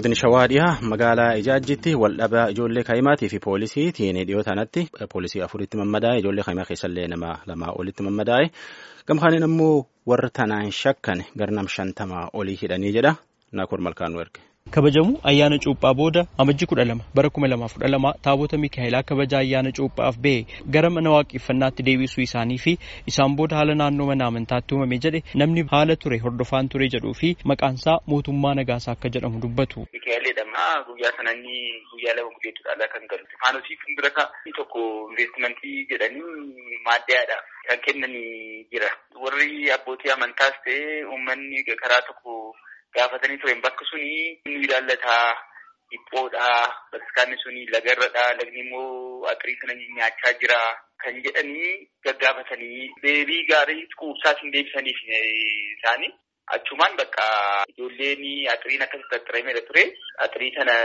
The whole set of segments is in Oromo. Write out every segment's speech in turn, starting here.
godina shawaa dhiyaa magaalaa ijaajjitti waldhabaa ijoollee kaa'imaatii fi poolisiitiin dhiyoo tanatti poolisii afuritti mammadaa'e ijoollee kaa'imaa keessallee nama lamaa olitti mammadaa'e gamkaaniin ammoo warra tanaan shakkan garnam shantamaa olii hidhanii jedha naakoor malkaanuu erge. kabajamu ayyaana cuuphaa booda amajji kudha lama bara kuma lamaaf kudha lama taabota miikaa'elaa kabaja ayyaana cuuphaaf ba'e gara mana waaqeffannaatti deebisuu isaanii fi isaan booda haala naannoo mana amantaatti uumame jedhe namni haala ture hordofaan ture jedhuu fi maqaansaa mootummaa nagaasaa akka jedhamu dubbatu. Miikaa'eleedhama guyyaa sananni guyyaa lama gudeetudhaan kan galu. Faanosii fuuldura tokko investimentii jedhanii maaddaadhaaf kan kennanii jira. Warri abbootii amantaas ta'e uummanni karaa tokko gaafatanii turen bakka suni nu ilaallataa dhiphoodhaa bataskaanni suni lagarradhaa lagni immoo atirii sana nyaachaa jira kan jedhanii gaggaafatanii deebii gaarii quubsaas hin deebisaniif isaanii achumaan bakka ijoolleen atiriin akkasitti tattarameera ture atirii sana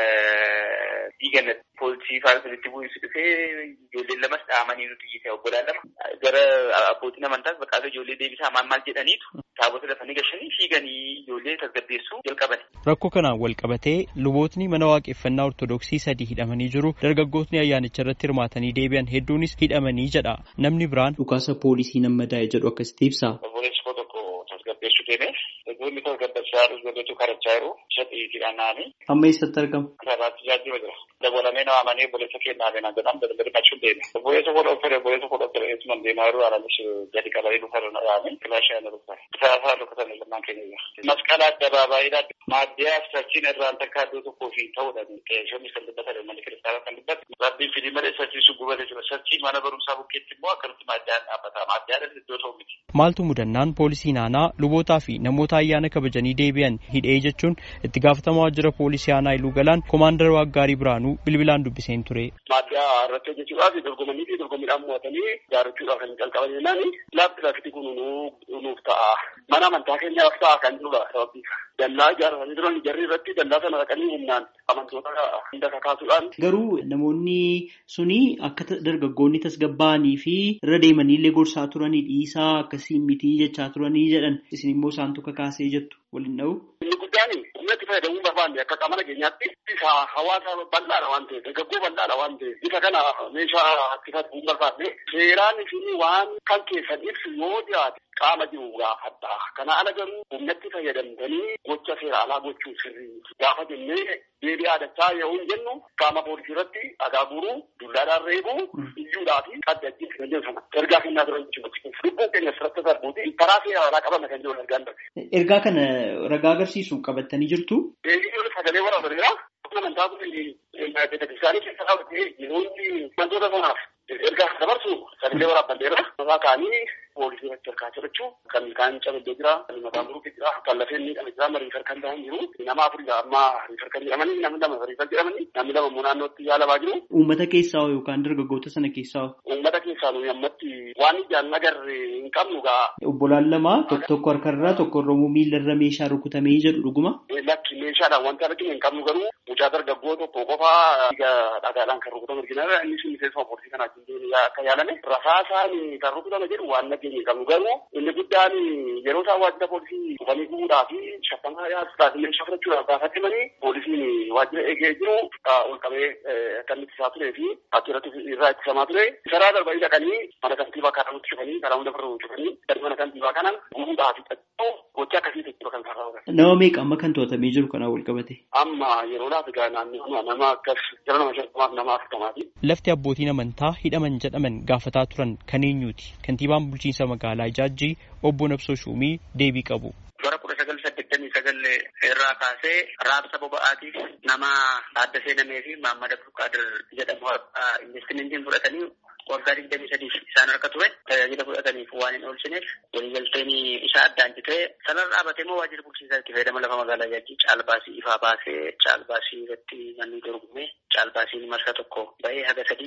diigan poolisii faarsitti bu'isu dhufee ijoolleen lamas dhaamanii nuti iyyite obbolaan lama gara abbootiin amantaas bakka ijoollee deebisaa maal maal jedhaniitu taabota lafanii gashanii fiiganii ijoollee tasgabbeessuu jalqaban. Rakkoo kanaan wal qabatee lubootni mana waaqeffannaa ortodoksii sadii hidhamanii jiru. Dargaggootni ayyaanicha irratti hirmaatanii deebi'an hedduunis hidhamanii jedha. Namni biraan dhukaasa poolisii nammadaa'e jedhu akkasitti ibsa. Obboleessi koo tokko tasgabbeessuu deeme. Namoonni tasgabbachaa jiru godhatu karachaa jiru. Shatii hidhanaani. Amma eessatti argama? Karaatti jaajiba jira. Dabalamee nama amanee obboleessa kennaa beenaa jedhamu daddarbachuun deeme. Obboleessa koo dhoofere obboleessa koo dhoofere eessumaan deemaa jiru alanis gadi qabanii dhufarra dhaabee kilaashii ana dhufa. Saasaa dhukkatan lamaan keenya. Masqala addabaabaayidha. Maaddiyaa sarchiin irraan takka iddoo tokkoo fi ta'uudhaan qeeshonni kan dubbatan manni kiristaanaa kan dubbatu. Rabbiin fidii malee sarchii sun gubate jira. Sarchiin mana barumsaa bukkeetti immoo akkamitti maaddiyaan dhaabbata. Maaddiyaan iddoo ta'u miti. Maaltu mudannaan poolisii naanaa lubootaa fi namoota ayyaana kabajanii deebi'an hidhee jechuun itti gaafatamaa waajjira poolisii aanaa Iluu Galaan koomaandar Waaggaarii Biraanuu bilbilaan dubbiseen ture. Maaddiyaa irratti hojjechuudhaaf dorgomanii fi dorgommiidhaan mo'atanii gaarachuudhaaf kan jalqaban jennaan laafti laafti kun nuuf ta'a. Mana amantaa keenyaaf ta'a kan jirudha sababni dallaa ijaaratanii turan jarri irratti dallaa sana dhaqanii humnaan amantoota hunda kakaasuudhaan. Garuu namoonni suni akka dargaggoonni tasgabbaa'anii fi irra deemanii illee gorsaa turanii dhiisaa akkasii mitii jechaa turanii jedhan isin immoo isaantu kakaasee jettu waliin dha'u. Inni guddaan humna itti fayyadamuu barbaanne akka qaama nageenyaatti isa hawaasa bal'aadha waan ta'eef dargaggoo bal'aadha waan ta'eef bifa kana meeshaa itti fayyadamuu barbaanne seeraan isin waan kan keessan ibsu yoo dhiyaate qaama jiru gaafadha. Kana ala garuu humnatti fayyadamtanii gocha seera alaa gochuu sirrii gaafa jennee deebii aadachaa yoo hin jennu qaama poolisii irratti dhagaa guuruu dullaadhaan reebuu iyyuudhaa fi qaddajjiin kan jedhu sana ergaa kennaa turan jechuudha. Lubbuun keenya asirratti darbuuti karaa seera alaa qabama kan jedhu ergaan darbe. Ergaa kana ragaa agarsiisu qabattanii jirtu. Eeyyii sagalee waraabaniira. Amantaa kun beeksisanii keessa qabatee yeroonni wantoota sanaaf ergaa dabarsu sagalee waraabbanneera. Mataa kaanii poolisii irratti harkaa jirachuu kan kaan caballoo jira kan mataa muruufi jira kan lafeen miidhame jira mariifar kan ta'an jiru nama afurii amma riifar kan jedhamanii namni lama riifar jedhamanii namni lama immoo naannootti yaalamaa jiru. Uummata keessaa yookaan dargaggoota sana keessaa. Uummata keessaa nuyi ammatti waan ijaan agarre hin qabnu gaa. Obbolaan lama tokko harkarraa tokko Oromoo miilarra meeshaa rukutamee jedhu dhuguma. Lakki meeshaadhaan wanti arginu hin qabnu garuu mucaa dargaggoo tokko qofaa dhagaadhaan kan rukutame argina inni sun miseensa poolisii kanaatiin akka yaalame rasaasaan kan rukutame jedhu waan nageenye hin qabnu garuu inni guddaan yeroo isaan waajjira poolisii dhufanii gubuudhaa fi shaffamaa yaasuudhaaf illee shaffachuudhaaf gaafatamanii poolisiin waajjira eegee jiru ol qabee kan itti isaa turee fi achirratti irraa ittisamaa ture karaa darbanii dhaqanii mana kantiibaa karaa nutti cufanii karaa hunda birra cufanii gadi mana kantiibaa kanan gubuudhaa fi xaxxoo gocha akkasii jechuudha kan karaa Nama meeqa amma kan to'atamee jiru kanaa wal qabate? Amma yeroo laata gaa naannoo nama akkas jara nama shantamaaf nama afurtamaati. Lafti abbootiin amantaa hidhaman jedhaman gaafataa turan kan eenyuuti? Kantiibaan bulchiinsa magaalaa Ijaajjii obbo Nabsoo Shuumii deebii qabu. Bara kudha sagal saddeettamii sagal irraa kaasee raabsa boba'aatiif nama adda seenamee fi Maammad Abdulqaadir jedhamu investimentiin fudhatanii waggaa digdamii sadiif isaan harka ture tajaajila fudhataniif waan hin oolchineef waliigalteen isaa addaan citee sanarra dhaabatee immoo waajjira bulchiinsaa itti fayyadama lafa magaalaa Ijaajjii caalbaasii ifaa baasee caalbaasii irratti manni dorgomee caalbaasiin marsa tokko ba'ee haga sadiitti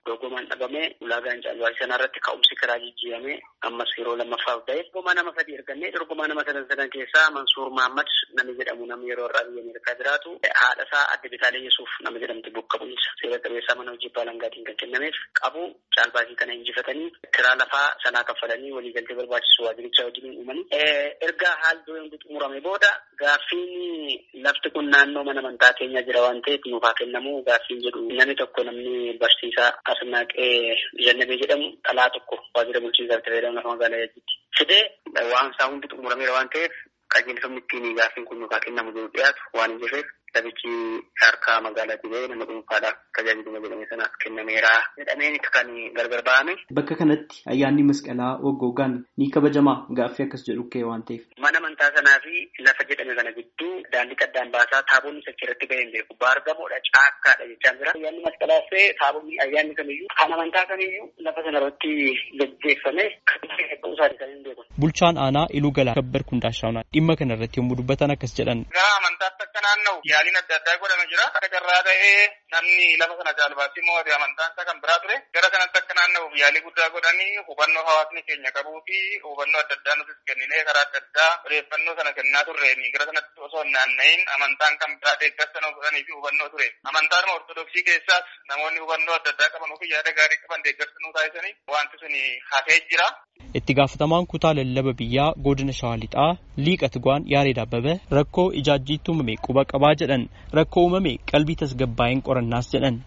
dorgomaan dhabamee ulaagaan caalbaasii sanaa irratti ka'umsi karaa jijjiiramee ammas yeroo lammaffaaf ba'e dorgomaa nama sadii ergannee dorgomaa nama sadan sadan keessaa Mansuur Mahammad namni jedhamu namni yeroo irraa biyya Ameerikaa jiraatu haadha isaa adde Bitaalee Yesuuf nama jedhamtu bakka bu'insa seera qabeessaa mana hojii baalangaatiin kan kennameef qabu caalbaasii kana injifatanii kiraa lafaa sanaa kaffalanii waliigaltee barbaachisu waajiricha wajjin uumanii erga haal dureen xumurame booda gaaffiin lafti kun naannoo mana amantaa keenya jira waan ta'eef nuuf haa kennamu gaaffiin jedhu namni tokko namni barsiisaa Asnaaqee Jannabee jedhamu dhalaa tokko waajjira bulchiinsaa itti fayyadamu lafa magaalaa Yajjitti fidee waan isaa hundi xumurameera waan ta'eef qajeelfamni ittiin gaaffiin kun nuuf haa kennamu jedhu dhiyaatu waan hin jirreef lafichi harkaa magaalaatii ba'ee nama dhuunfaadhaaf tajaajiluma jedhame sanaaf kennameera jedhameen kan gargar ba'ame. Bakka kanatti ayyaanni masqalaa waggoogaan ni kabajamaa gaaffii akkas jedhu ka'e waan ta'eef. Mana amantaa sanaa fi lafa jedhame kana gidduu daandii qaddaan baasaa taabonni sachi irratti ba'ee hin beeku. Baargamoodha caakkaadha jechaa jira. Ayyaanni masqalaa fi taabonni ayyaanni kamiyyuu kan amantaa kamiyyuu lafa sana irratti gaggeeffame kan ta'uu isaanii kan hin beeku. Bulchaan aanaa Iluu Galaa Kabbar Kundaashaawunaa dhimma kana irratti yommuu dubbatan akkas jedhan. Gaa amantaatti akka naanna'u yaaliin adda addaa godhame jira. Akka carraa ta'ee namni lafa sana caalbaasii mo'ate amantaan isaa kan biraa ture. Gara kanatti akka naanna'uuf yaalii guddaa godhanii hubannoo hawaasni keenya qabuu fi hubannoo adda addaa nutis kenninee karaa adda addaa odeeffannoo sana kennaa turreeni. Gara sanatti osoo hin naanna'in amantaan kan biraa deeggarsa nu godhanii fi hubannoo ture. Amantaan ortodoksii keessaas namoonni hubannoo adda addaa qaban ofii yaada gaarii qaban deeggarsa nu taasisanii wanti sun hafee jira. Itti gaafatamaan kutaa lallaba biyyaa godina shawaa lixaa liiqa Tigwaan Yaareed Abbabee rakkoo ijaajjiitti uumame quba qabaa jedhan rakkoo uumame qalbii tasgabbaa'een qorannaas jedhan.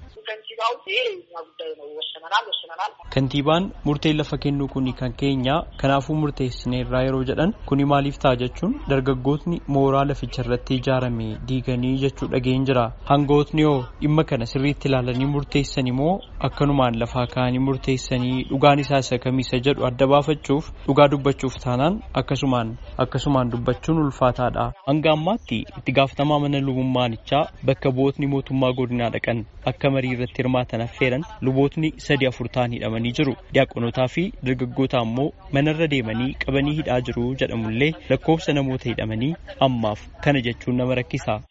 Kantiibaan murteen lafa kennuu kuni kan keenya kanaafuu murteessineerraa yeroo jedhan kuni maaliif ta'a jechuun dargaggootni mooraa laficha irratti ijaarame diiganii jechuu dhageen jira. Hangootni yoo dhimma kana sirriitti ilaalanii murteessan immoo akkanumaan lafaa kaa'anii murteessanii dhugaan isaa isa kamiisa jedhu adda baafachuuf dhugaa dubbachuuf taanaan akkasumaan akkasumaan dubbachuun ulfaataadha. Hanga ammaatti itti gaafatamaa mana lubummaanichaa bakka bu'ootni mootummaa godinaa dhaqan akka marii irratti hirmaatan affeeran lubootni sadi afur ta'an hidhamanii jiru. Diyaaqonotaa fi dargaggoota ammoo manarra deemanii qabanii hidhaa jiru jedhamullee lakkoofsa namoota hidhamanii ammaaf kana jechuun nama rakkisa.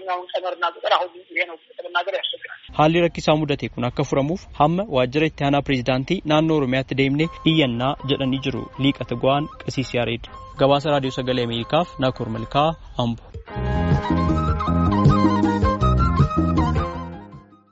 Haalli rakkisaa mudate kun akka furamuuf hamma waajjira itti aanaa pireezidaantii naannoo Oromiyaatti deemnee iyyannaa jedhanii jiru. Liiqa Tigwaan Qasiis Yaareed. Gabaasa Raadiyoo Sagalee Ameerikaaf Naakoor Malkaa Ambo.